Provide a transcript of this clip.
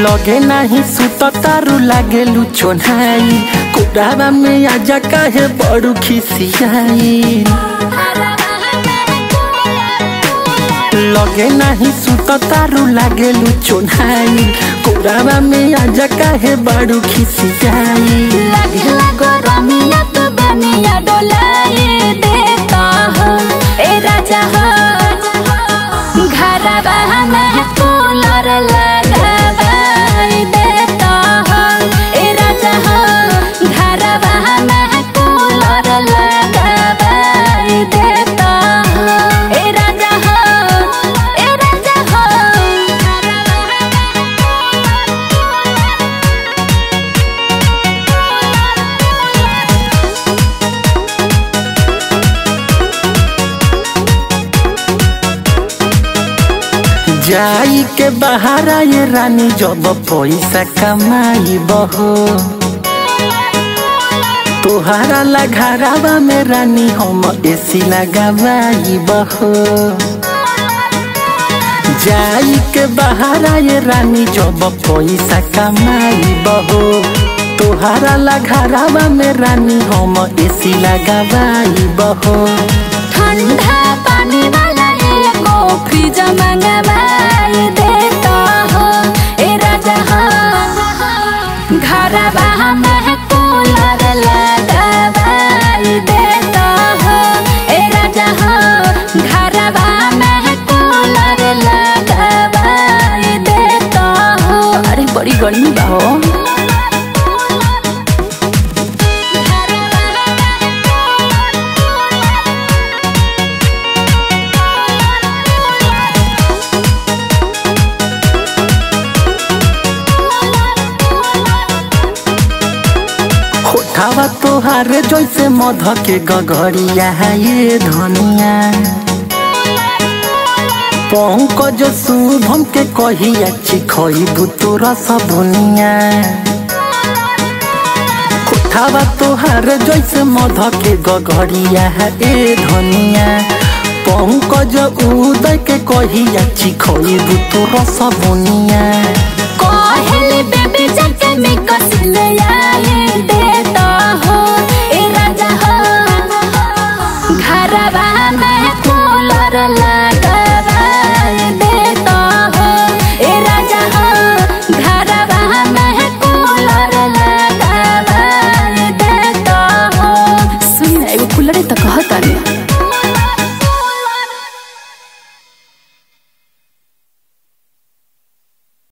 लगे नाही सुत तारू लागे लुचोनाई कोडावा में आजा काहे बड़ू खिसियाई लगे नाही सुत तारू लागे लुचोनाई कोडावा में आजा काहे बड़ू खिसियाई लगला गरमिया तो बनिया डोलाए देता हो ए राजा हो घरवा में कूलर लगावाई देता हो ए राजा हो घरवा में कूलर लगावाई देता हो ए राजा हो ए राजा हो जाई के बहारा ये रानी जब पैसा कमाई बहो तोहारा लगारावा में रानी हम एसी लगावाई बहो जाई के बहारा ये रानी जब पैसा कमाई बहो तोहारा लगारावा में रानी हम एसी लगावाई बहो ठंडा पानी वाला एको फ्रिज मंगवाई देता हो ए राजा हो घरवा में कूलर लगावाई देता हो ए राजा हो घरवा में कूलर लगावाई देता हो अरे बड़ी गर्मी बा हो होठावा तोहार जैसे मध के गगरिया है ये धनिया पंकज शुभम के कहिया चिखई तोरा सबुनिया होठावा तोहार जैसे मध के गगरिया है ए धनिया पंकज उदय के कहिया चिखई तोरा सबुनिया कहले बेबी जाके में कसल आए देता हो ए राजा हो घरवा में कूलर लगा